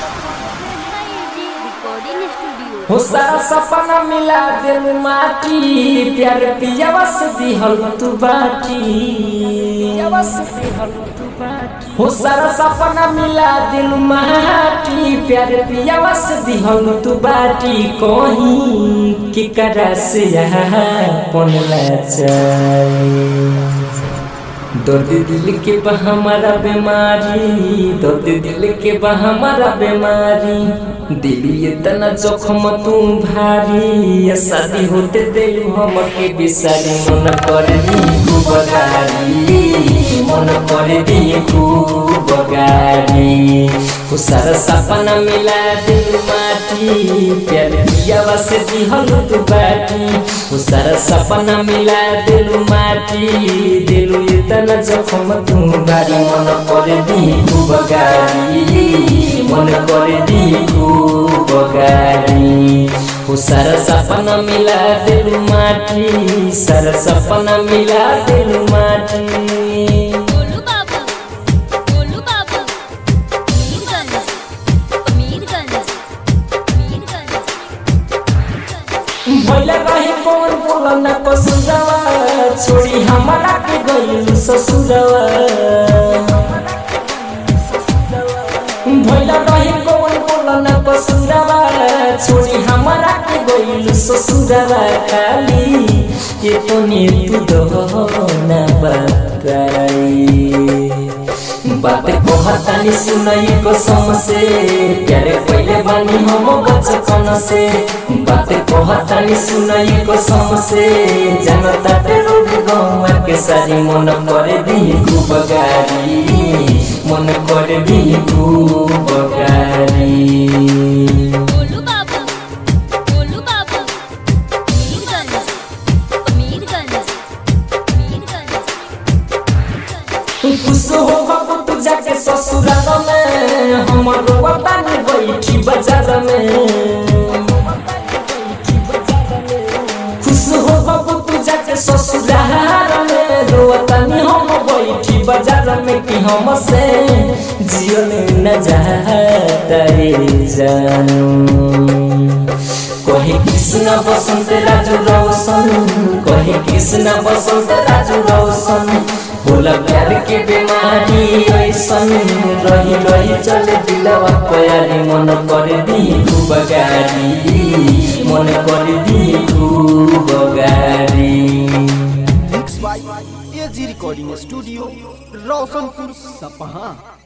recording studio हो सारा सपना मिला दिल माटी प्यार पियावा से दिहल तू बाटी पियावा से दिहल तू बाटी हो सारा सपना मिला दिल माटी प्यार पियावा से दिहल तू बाटी कहीं की करा से यहाँ पनला चाही दर्द दिल के बा हमारा बीमारी दर्द दिल के बा हमारा बीमारी दिल इतना जख्म तू भारी ये शादी होते दिल हम के बिसारी मन कर दी खूब गारी मन कर दी खूब गारी वो सारा सपना मिला दिल माटी प्यार दिया से दिहल तू बाटी वो सारा सपना मिला दिल माटी दिल इतना जखम तू भारी मन कर दी खूब गारी मन कर दी खूब गारी वो सारा सपना मिला दिल माटी सारा सपना मिला दिल माटी गोलू बाबू गोलू बाबू मीरगंज मीरगंज मीरगंज भैला रही कौन बोला न कसुरवा छोड़ी हमारा के गइल ससुरवा भैला रही कौन बोला न कसुरवा छोड़ी हमारा के गइल ससुरवा खाली ये तो ने तू दो न बताई बात कहतानी सुनाई कसम से प्यारे पहले बानी हम बचपन से बात कहतानी सुनाई कसम से जनता ते रोड गौवा के सारी मन करे दी खूब गारी मन करे दी खूब गारी गोलू बाबू गोलू बाबू मीरगंज मीरगंज मीरगंज खुश हो बाबू तू जाके ससुराल में हमर वतन बैठी बाजार में खुश हो बाबू तू जाके ससुराल में रोतनी हम बैठी बाजार में कि हम से जियल न जाता रे जानू कहे कृष्ण बसंत राजू रोशन कहे कृष्ण बसंत राजू रोशन बोला प्यार के बीमारी ऐसन रही रही चले दिलवा प्यारी मन कर दी खूब गारी मन कर दी खूब गारी mix by AG recording studio Roshanpur सपहा